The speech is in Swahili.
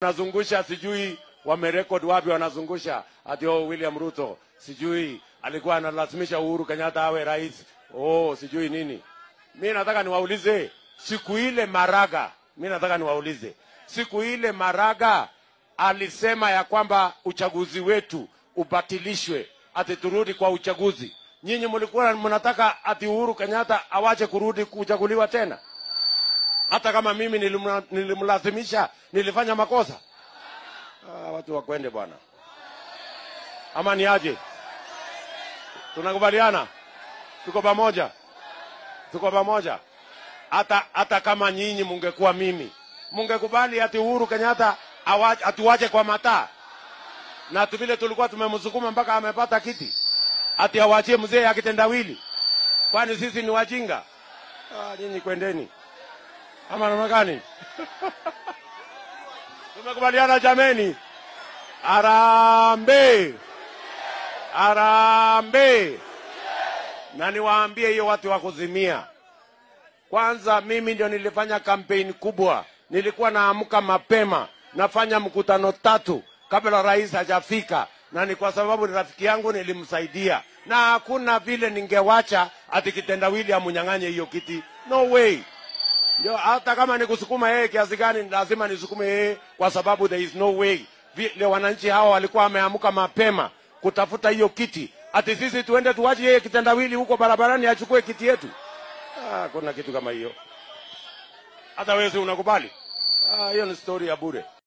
wanazungusha sijui wamerekod wapi, wanazungusha ati oh, William Ruto sijui alikuwa analazimisha Uhuru Kenyatta awe rais, oh sijui nini. Mi nataka niwaulize siku ile Maraga, mi nataka niwaulize siku ile Maraga alisema ya kwamba uchaguzi wetu ubatilishwe, ati turudi kwa uchaguzi. Nyinyi mlikuwa mnataka ati Uhuru Kenyatta awache kurudi kuchaguliwa tena? Hata kama mimi nilimla- nilimlazimisha, nilifanya makosa? Ah, watu wakwende bwana, ama ni aje? Tunakubaliana, tuko pamoja, tuko pamoja. Hata hata kama nyinyi mungekuwa mimi, mungekubali ati Uhuru Kenyatta awa- atuwache kwa mataa, na tu vile tulikuwa tumemsukuma mpaka amepata kiti, ati awachie mzee akitendawili? Kwani sisi ni wajinga? Ah, nyinyi kwendeni, ama namna gani? Tumekubaliana jameni? Arambe, arambe. Na niwaambie hiyo watu wa kuzimia, kwanza mimi ndio nilifanya kampeni kubwa, nilikuwa naamka mapema, nafanya mkutano tatu kabla rais hajafika, na ni kwa sababu ni rafiki yangu, nilimsaidia, na hakuna vile ningewacha ati kitendawili amunyang'anye hiyo kiti, no way. Ndio hata kama nikusukuma yeye kiasi gani, lazima nisukume yeye, kwa sababu there is no way vile wananchi hawa walikuwa wameamka mapema kutafuta hiyo kiti, ati sisi tuende tuwache yeye kitendawili huko barabarani achukue kiti yetu. Ah, kuna kitu kama hiyo. Hata wewe si unakubali? Ah, hiyo ni story ya bure.